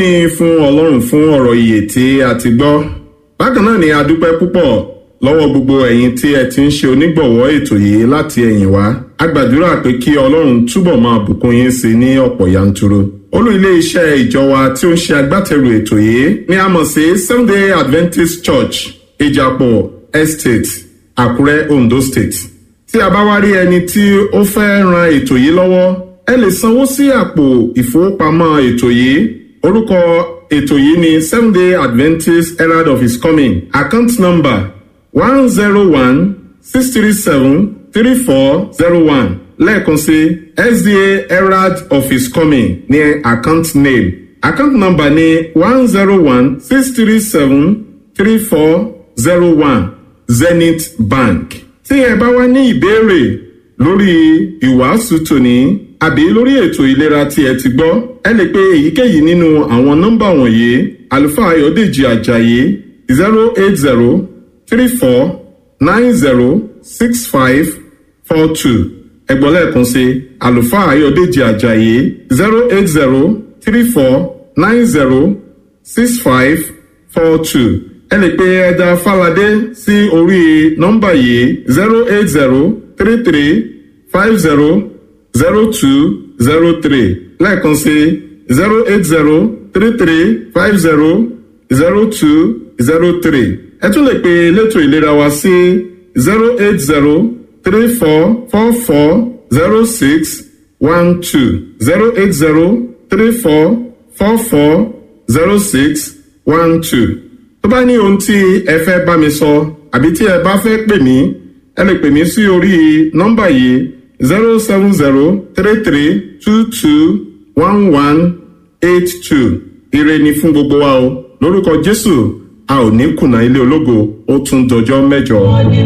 ni fún ọlọ́run fún ọ̀rọ̀ ìyè tí a ti gbọ́ bákan náà ni a dúpẹ́ púpọ̀ lọ́wọ́ gbogbo ẹ̀yin tí ẹ ti ń ṣe onígbọ̀wọ́ ètò yìí láti ẹ̀yìn wá a gbàdúrà pé kí ọlọ́run túbọ̀ máa bùkún yín sí ní ọ̀pọ̀ yanturu olú ilé iṣẹ́ ìjọ wa tí ó ń ṣe agbátẹrù ètò yìí ni a mọ̀ sí sunday adventist church ìjàpọ̀ estate àkúrẹ́ ondo state tí a bá wá rí ẹni tí ó fẹ́ ran ètò yìí lọ́wọ́ ẹ lè sanwó sí àpò ìfowópamọ́ ètò yìí orúkọ ètò yìí ni seven day adventist herald of his coming account number one zero one six three seven three four zero one lẹ́ẹ̀kan sí sda herald of his coming ní account name account number ní one zero one six three seven three four zero one zenith bank tí ẹ bá wá ní ìbéèrè lórí ìwàásù tòní àbí lórí ètò ìlera tí ẹ ti gbọ́ ẹ lè pe èyíkéyìí nínú àwọn nọ́mbà wọ̀nyí àlùfáà ayọ̀dèjì ajayi zero eight zero three four nine zero six five four two ẹgbọ́n lẹ́ẹ̀kan sí àlùfáà ayọ̀dèjì ajayi zero eight zero three four nine zero six five four two ẹ lè pe ẹja fàlàdé sí orí nọ́mbà yìí zero eight zero three three five zero zero two zero three lẹ́ẹ̀kan sí zero eight zero three three five zero zero two zero three ẹ tún lè pe elétò ìlera wa sí zero eight zero three four four four zero six one two zero eight zero three four four four zero six one two tó bá ní ohun tí ẹ fẹ́ bá mi sọ àbí tí ẹ bá fẹ́ pè mí ẹ lè pè mí sí orí nọ́mbà yìí zero seven zero three three two two one one eight two ire ni fún gbogbo wa o lórúkọ jésù a ò ní kùnà ilé ológo ó tún dọjọ́ mẹ́jọ.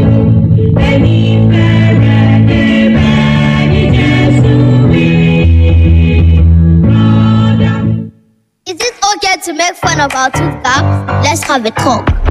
ẹni fẹ́rẹ̀ débẹ̀ ní jésù rí. Brother. Is it okay to make fun of our tooth gap? Let's have a talk.